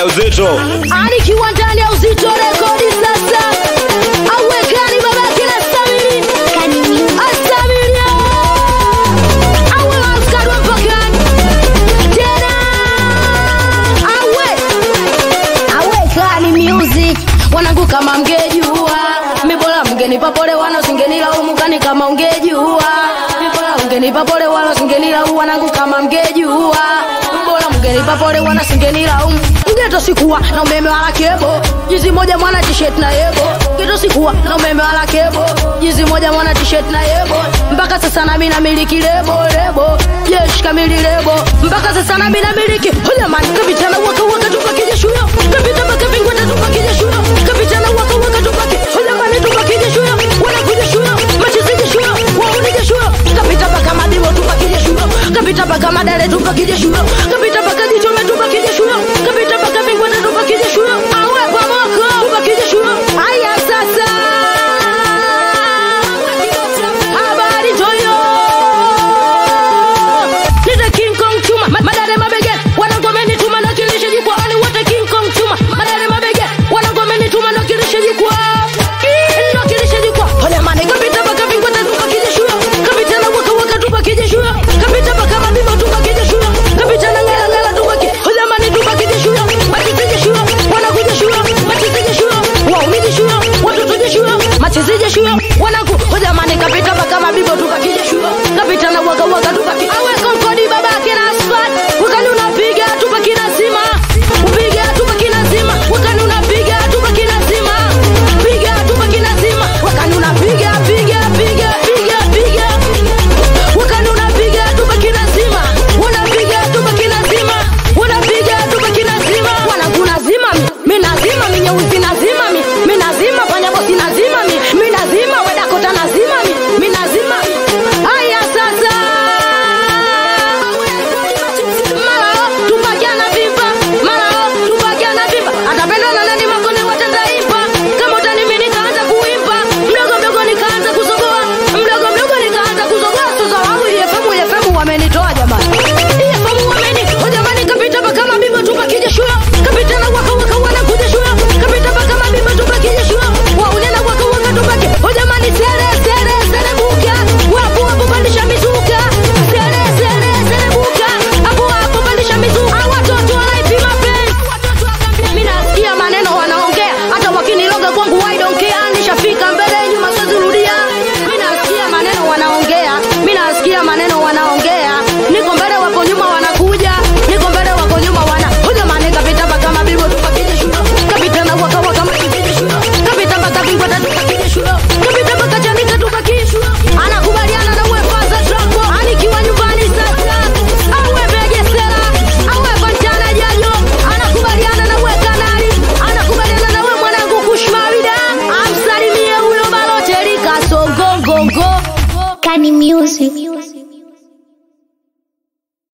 ya uzito anikiwa ndani ya uzito rekodi sasa awekani babake na stamili astamili awe askari wa mpakani tena awe awekani music wanangu kama mgejua mibola mgenipa pole wana singenilaumu kani kama ungejua mibola ungenipa pole wana singenilaumu wanangu kama mgejua bora mgenipa pole wana singenilaumu mgeto sikuwa na umeme wala kebo jizi moja mwana t-shirt na yebo geto sikuwa na umeme wala kebo jizi moja mwana t-shirt na yebo mpaka sasa nami namiliki lebo lebo jeshi kamili lebo mpaka sasa nami namiliki hojamani kapitana waka waka tupakije shuyo kapita mpaka vingweta tupakije shuyo kapitana waka waka tupaki hojamani tupakije shuyo wanakuja shuyo machizije shuyo waunije shuyo kapita mpaka madibo tupakije shuyo kapita mpaka madare tupakije shuyo kapita mpaka jichome tupakije shuyo kapita mpaka vingweta tupakije shuyo awe pamoko tupakije shuyo haya sasa habari toyo Nita King Kong chuma Ma- madare mabege wanangomeni tuma na kilishe jikwa ani wote King Kong chuma madare mabege wanangomeni tuma na kilishe jikwa ndo kilishe jikwa ole mane kapita baka vingweta tupa kije shuyo kapita na waka waka tupa kije shuyo kapita baka mabima tupa kije shuyo kapita na ngala ngala tupa kije ole mane tupa kije shuyo matizije shuyo wanakuja shuyo matizije shuyo waumiji shuyo watotoje shuyo matizije shuyo wanaku ole mane kapita baka mabibo tupa kije shuyo kapita na waka waka tupa kije awe konkodi babake na asfalt wakani unapiga tupa kinazima upiga tupa kinazima wakani unapiga tupa kinazima piga tupa kinazima wakani unapiga piga piga piga piga wakani unapiga tupa kinazima unapiga tupa kinazima unapiga tupa kinazima wanakunazima mi nazima mi nyeusi nazima mi mi nazima fanya bosi nazima mi mi nazima wedakota nazima mi mi nazima haya sasa Malao, tupakiana vipa Malao, tupakiana vipa atapendana nani makone watataimba kama utani mimi nikaanza kuimba mdogo mdogo nikaanza kuzogoa mdogo mdogo nikaanza kuzogoa sasa wangu yefemu yefemu wamenitoa jamani yefemu wamenitoa jamani kapita mpaka mabibo tupakije shuyo kapita na waka waka wanakuja shuyo kapita mpaka mabibo tupakije shuyo waunena waka waka tupake o jamani sere sere sere buka wapo wapo pandisha mizuka sere sere sere buka hapo hapo pandisha mizuka Hawa watoto wanaipima penzi mimi nasikia maneno wanaongea hata wakiniloga kwangu I don't care nishafika mbele nyuma sizurudia mimi nasikia maneno wanaongea mimi nasikia maneno wanaongea